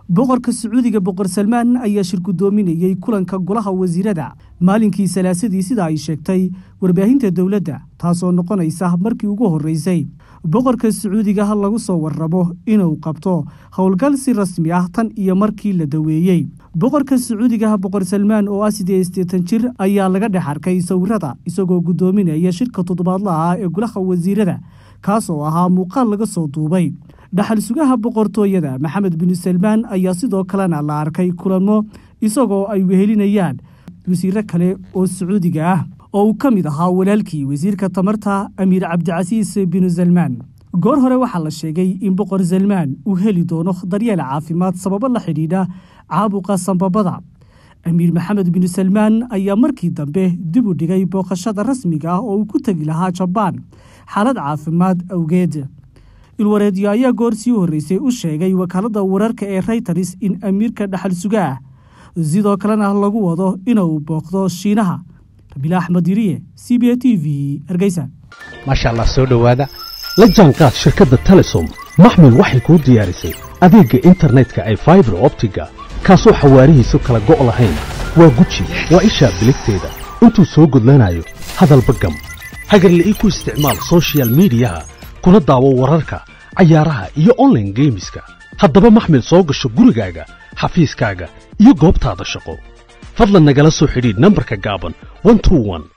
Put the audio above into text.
boqorka sacuudiga boqor salmaan ayaa shir guddoominayey kulanka golaha wasiirada maalinkii salaasadii sida ay sheegtay warbaahinta dowladda taasoo noqonaysa markii ugu horreysay boqorka sacuudiga lagu soo warramo inuu qabto howlgal si rasmi ah tan iyo markii la daweeyey boqorka sacuudiga boqor salmaan oo ah sidee isteetan jir ayaa laga dhex arkay sawirada isagoo guddoominaya shirka toddobaadlaha ah ee golaha wasiirada kaas oo ahaa muuqaal laga soo duubay dhaxal sugaha boqortooyada maxamed binu salmaan ayaa sidoo kalena la arkay kulanmo isagoo ay wehelinayaan wasiiro kale oo sacuudiga ah oo uu ka mid ahaa walaalkii wasiirka tamarta amiir cabdicasiis binu salmaan goor hore waxaa la sheegay in boqor salmaan uu heli doono daryeel caafimaad sababo la xidhiidha caabuqa sambabada amiir maxamed binu salmaan ayaa markii dambe dib u dhigay booqashada rasmiga ah oo uu ku tegi lahaa jabaan xaalad caafimaad awgeed ilwareedyo ayaa goor sii horreysay u sheegay wakaaladda wararka ee rayters in amiirka dhaxal suga ah sidoo kalena lagu wado inuu booqdo shiinaha rabiil axmed yiriye c b a t v hargeysa maasha allah soo dhowaada la jaanqaad shirkadda telesom maxmil waxay kuu diyaarisay adeegga internetka ay faibar optiga kaasoo xawaarihiisu kala go' lahayn waa guji waa ishaa biligteeda intuu soo gudlanayo hadalba gam hagarla'ii ku isticmaal sochial midiyaha kuna daawo wararka cayaaraha iyo onlaine geemiska haddaba maxmil soo gasho gurigaaga xafiiskaaga iyo goobtaada shaqo fadlan nagala soo xidhiidh nambarka gaaban